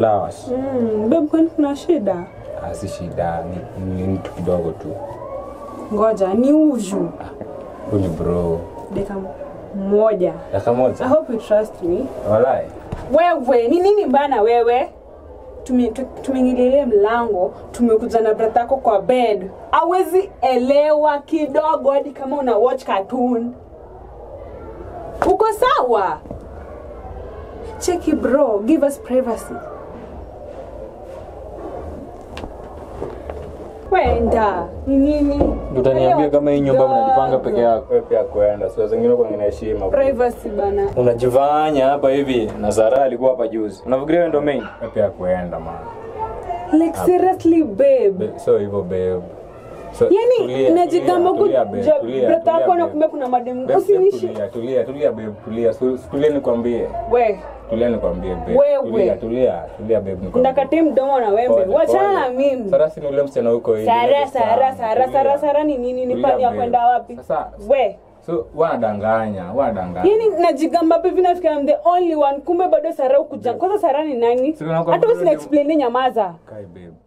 flowers. Mm, babe kwani kuna shida? Ah, si shida, ni, ni mtu kidogo tu. Ngoja ni uju. Huyu ni bro. Dakika moja. Dakika I moja. hope you trust me. Walai. Wewe, ni nini bana wewe? Tume- tu- Tumeingililia mlango, tumekuja na brata yako kwa bed. Awezi elewa kidogo hadi kama una watch cartoon. Uko sawa? Cheki bro, give us privacy. Wenda, ni nini? Utaniambia kama hii nyumba mnajipanga peke yako. Wewe pia kuenda, sio zingine kwa ngine heshima. Privacy bana. Unajifanya hapa hivi na Zara alikuwa hapa juzi. Unafikiria wewe ndio main? Wewe pia kuenda man. Like seriously babe. Be- So hivyo babe. So, yani tulia, najigamba tulia, tulia, babe, kuja tulia, brata tulia, yako na babe. kumbe kuna mademu Babe, babe, usinishi tulia, tulia, tulia babe, tulia. Su- su- Tulia nikwambie. we Tulia nikwambie babe. Wewe. Tulia, tulia, tulia babe nikwambie. ndakati mdomo na wembe Pole, wachana na pole. mimi Sara si ni ule msichana huko hivi. sara ile sara sana. sara Tulia. sara sara ni nini ni Tulia, pani ya babe. kwenda wapi Sasa we so wanadanganya, wanadanganya. yani najigamba hivi nafikira I'm the only one kumbe bado sara ukuja kwanza sara ni nani Sasa unakuwa hata bado usina ni- explain nyamaza Kai babe.